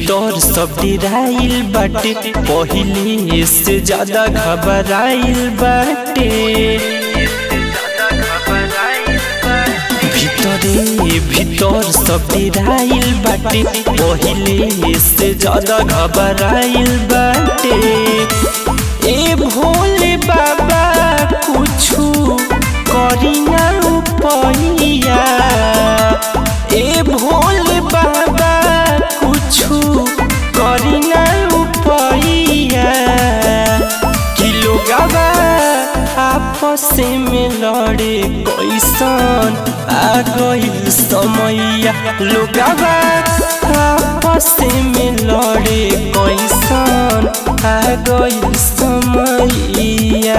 भीतर सब डिराइल बाटे पहिले से ज्यादा घबराइल बाटे भीतरे भीतर सब डिराइल बाटे पहिले से ज्यादा घबराइल बाटे ए भोले बाबा कुछु करी ना उपैया ए भोले बाबा कुछु करी ना उपैया कि लोगवा आपस में लड़े कैसन आ गइल समैया लोगवा आपस में लड़े कैसन आ गइल समैया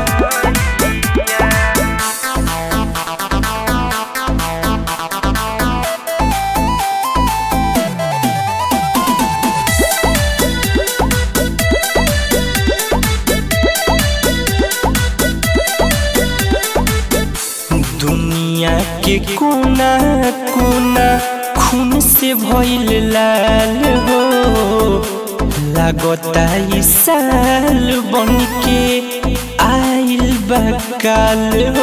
दुनिया के कोना कोना खून से भइल लाल हो लागता ई साल बन के आइल बकाल हो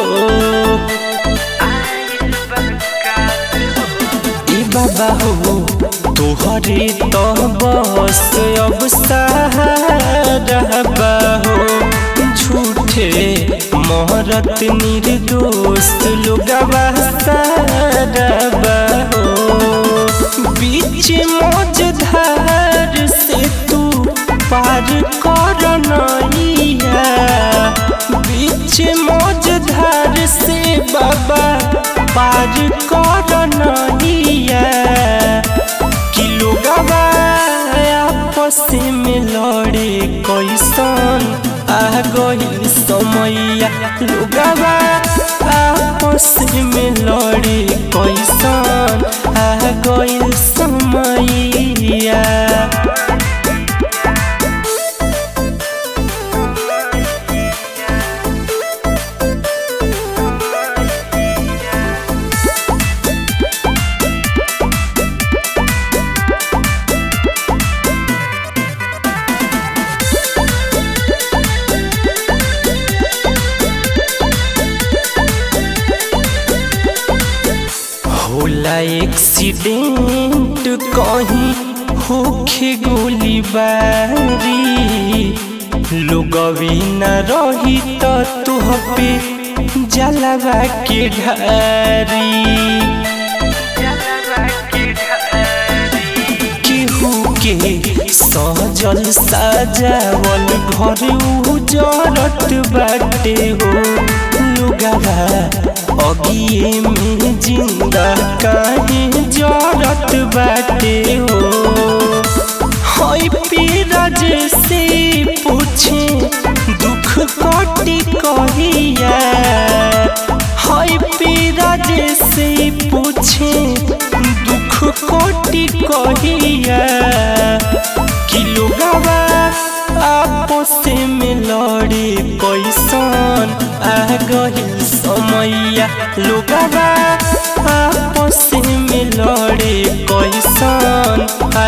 ए बाबा हो तोहरे तो बस अब सहारा बा हो झूठे मोहरत निर्दोष लोगवा सारा हो बीच मझधार से तू पार कर नैया बीच मझधार से बाबा पार कर नैया कि लोगवा आपस में लड़े कैसन आ गइल समैया लोगवा आपस में लड़े कैसन आ गइल समैया होला एक्सीडेंट कहीं होखे गोली बारी लोगवी न रही तो तुह पे जलवा के ढारी केहू के सहजल साजावल घर उजरत बाटे हो लुगावा अगिए में जिंदा काहे जरत बाटे हो हई पीरज से पूछे दुख कटी कहिया हई पीरज से पूछे दुख कटी कहिया कि लोगवा आपस में लड़े कैसन आ गइल समैया लोगवा आपस में लड़े कैसन आ